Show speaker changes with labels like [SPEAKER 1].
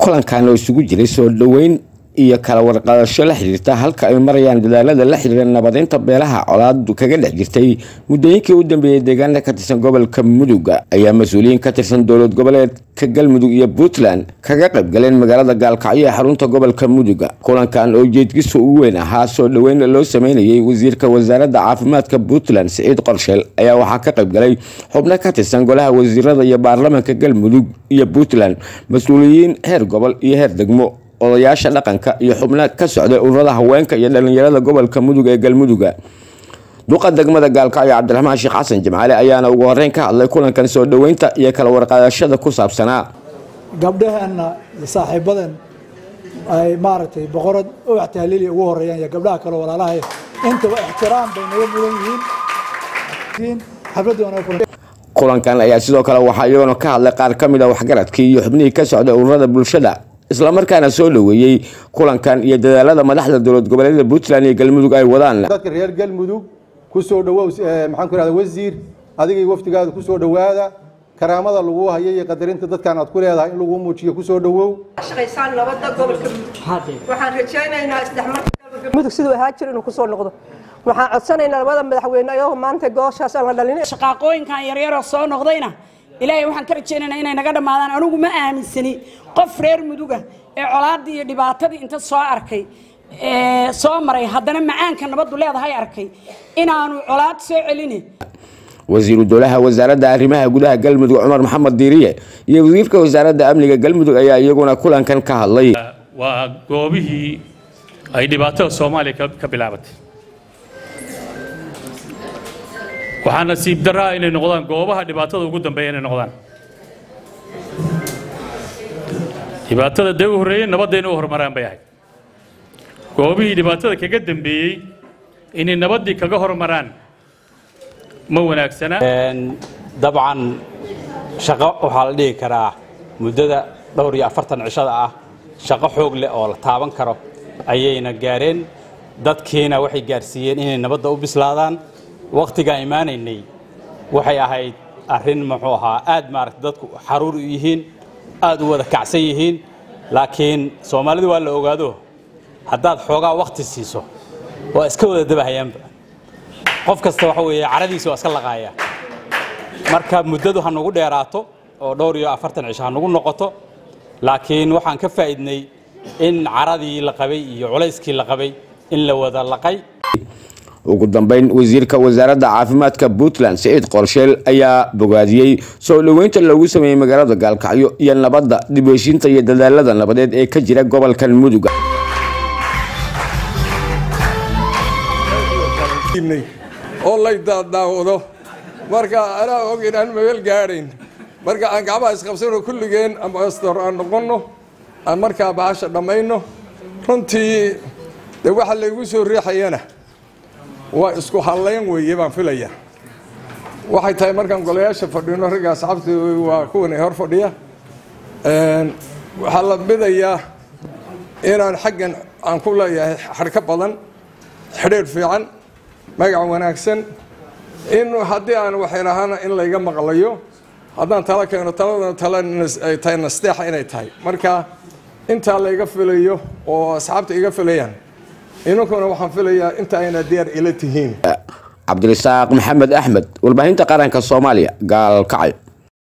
[SPEAKER 1] kulankan oo isugu jiray soo dhoweyn iyo kala warqadasho la xiriirta halka ay marayaan dadaalada la xiriira nabadeynta beelaha colaadu kaga dhex jirtay muddooyinkii u dambeeyey deegaana ka tirsan gobolka muduga ayaa mas-uuliyiin ka tirsan dowlad goboleedka galmudug iyo puntland kaga qayb galeen magaalada gaalkacyo ee xarunta gobolka muduga kulankan oo jeedkiisa ugu weyn ahaa soo dhoweyn loo sameynayay wasiirka wasaaradda caafimaadka puntland siciid qorsheel ayaa waxaa ka qayb galay xubno ka tirsan golaha wasiirada iyo baarlamaanka galmudug iyo puntland mas-uuliyiin heer gobol iyo heer degmo odayaasha dhaqanka iyo xubno ka socday ururada haweenka iyo dhalinyarada gobolka mudug ee galmuduga duqa degmada gaalkacyo cabdiraxmaan sheekh xasan jimcaale ayaana ugu horeyn ka hadlay kulankan soo dhoweynta iyo kala warqaadashada ku saabsanaa
[SPEAKER 2] gabdhaheenna iyo saaxiibadan ay maaragtay boqorad ubax tahliili ugu horeeyaan iyo gabdhaha kale walaalaha intaba ixtiraam bay naga mudan yihiin xafladda
[SPEAKER 1] kulankan ayaa sidoo kale waxaa iyaguna ka hadlay qaar ka mid a waxgaradkii iyo xubnihii ka socday ururada bulshada islamarkaana soo dhoweeyey kulankan iyo dadaalada madaxda dowlad goboleedyada puntland iyo galmudug ay wadaan
[SPEAKER 3] dadka reer galmudug ku soo dhawow maxaan ku ihahda wasiir adigay wafdigaada ku soo dhowaada karaamada lagu hayo iyo qadarinta dadkan aad ku leedahay in lagu muujiyo ku soo dhowow
[SPEAKER 4] shaqaysaan nabadda gobolka waxaan rajaynaynaa isdhexmarka mudug siduu ahaa jir inuu kusoo noqdo waxaan codsanaynaa labada madaxweyne ayagoo maanta gooshaas aan la dhalin
[SPEAKER 5] shaqaaqooyinkan yaryaroo soo noqdayna ilaahay waxaan ka rajaynaynaa inay naga dhammaadaan anigu ma aaminsani qof reer muduga ee colaaddii iyo dhibaatadii inta soo arkay soo maray haddana macaanka nabaddu leedahay arkay inaanu colaad soo celini
[SPEAKER 1] wasiiru dowlaha wasaaradda arrimaha gudaha galmudug cumar maxamed diiriye iyo wasiirka wasaaradda amniga galmudug ayaa iyaguna kulankan ka hadlay
[SPEAKER 6] waa goobihii ay dhibaatada soomaaliya ka bilaabatay waxaa nasiib daraa inay noqdaan goobaha dhibaatada ugu dambeeya inay noqdaan dhibaatada dee u horreeyey nabadda inay u horumaraan bay ahayd goobihii dhibaatada kaga dambeeyey inay nabaddii kaga horumaraan ma wanaagsana
[SPEAKER 7] dabcan shaqo waxaa la dhihi karaa muddada dhowr iyo afartan cishada ah shaqo xoog leh oo la taaban karo ayayna gaareen dadkiina waxay gaarsiiyeen inay nabadda u bislaadaan wakhtigaan imaanaynay waxay ahayd arrin muxuu ahaa aad maaragta dadku xaruur u yihiin aad u wada kacsan yihiin laakiin soomaalidu waa la ogaado haddaad xoogaa wakhti siiso waa iska wada dabahayaanba qof kasta waxa weeye caradiisa waa iska laqaaya marka muddadu ha nagu dheeraato oo dhowr iyo afartan cisho ha nagu noqoto laakiin waxaan ka faa'idnay in caradii la qabay iyo culayskii la qabay in la wada laqay
[SPEAKER 1] ugu dambeyn wasiirka wasaaradda caafimaadka puntland siciid qorsheel ayaa bogaadiyey soo dhoweynta loogu sameeyey magaalada gaalkacyo iyo nabadda dib heshiinta iyo dadaalada nabadeed ee ka jira gobolkan muduga
[SPEAKER 8] oo lay daadaawado marka anaa og inaan mabel gaadhayn marka aan gacmaha isqabsano kulligeen ambastor aan noqonno aan markaa bahasha dhammayno runtii dee waxa laygu soo riixayana waa isku hallayn weeye baan filaya waxay tahay markaan golayaasha fadhino ragga asxaabta waa kuwan hor fadhiya waxaa la midayaa inaan xaggan aan ku leeyahay xadhka badan xidhiir fiican magac wanaagsan in haddii aan waxaynahana in layga maqlayo haddaan tala keeno taladana tala ay tahay nasteexa inay tahay marka intaa layga filayo oo asxaabta iga filayaan inankuna waxaan filayaa inta ayna diyaar ila tihiin
[SPEAKER 1] cabdirasaaq maxamed axmed warbaahinta qaranka soomaaliya gaalkacyo